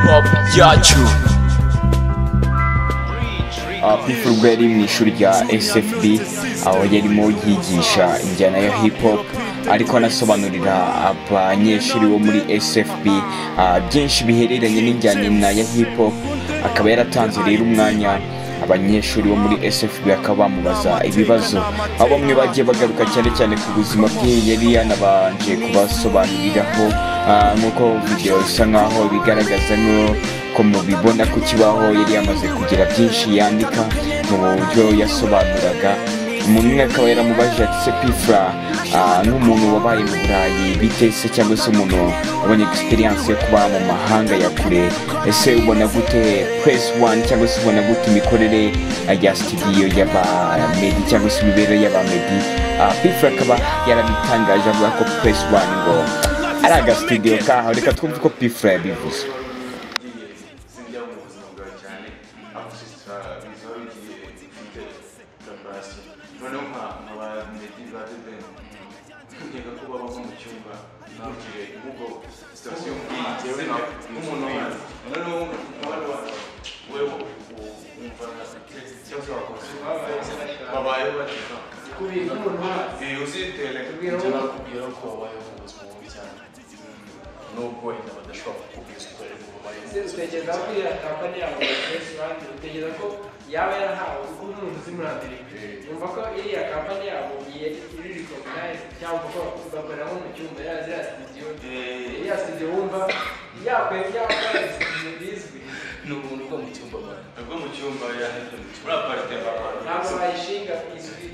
hop yacu pifu ubwo yari mu ishuri rya sfb aho yarimo yigisha injyana ya hip hop ariko anasobanurira abanyeshuri bo muri sfb ah, byinshi bihereranye n'injyana ya hip hop akaba yaratanze rero umwanya abanyeshuri bo muri sfb bakaba bamubaza ibibazo aho bamwe bagiye bagaruka cyane cyane ku buzima bwe yari yanabanje kubasobanuriraho ah, nk'uko video bisa nkaho bigaragaza nk'uko ko mubibona ku kibaho yari yamaze kugira byinshi yandika mu buryo yasobanuraga umuntu umwe akaba yaramubajije ati se pifura ah, nk'umuntu wabaye mu burayi bite se cyangwa se umuntu wabonye experience yo kuba mu mahanga ya kure ese ubona gute press one cyangwa se ubona gute imikorere ah, ya studio y'abamedi cyangwa se imibereho y'abamedi Ah, pifura akaba yarabitangaje avuga ko press one ngo ari aga studio kaho reka twumve uko pifura yabivuze zijya mu buzima bwawe cyane aho sisita bizaba bigiye bifite gambasi noneho nka nka ba medi ba debeni nkeka ko babaho mu cyumba ntukire ahubwo sitasiyo nk'iyi ngewe nka nk'umuntu wawe noneho nk'abandi bantu wewe wumva nka cyangwa se wakonsoma babayeho bateka kubera iyo uzitere ibyo nakubwira ko babayeho mu buzima bubi cyane nubwo inda badashobora kukubwira ukorera mu babayeho mu ese utekereza ko iyo kampani yabo bayikoresha abandi utekereza ko yaba yarahawe kuko nk'umuntu uzi muri amerika yumva ko iriya kampani yabo iri recognize cyangwa ko bakorera nko mu cyumba ya ziriya studio iriya studio wumva yakora yakora studio bizwi ni umuntu uba mu cyumba abantu ubwo mu cyumba yahita muri aparite abantu ntabwo bayishinga izwi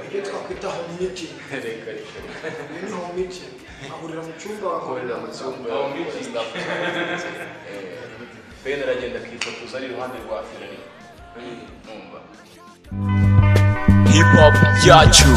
ibyo twakwita home meeting reka reka ni home meeting ahurira mu cyumba akorera mu cyumba Aho mwinshi. ben aragenda akifotoza ari iruhande rwa firari numva hip hop yacu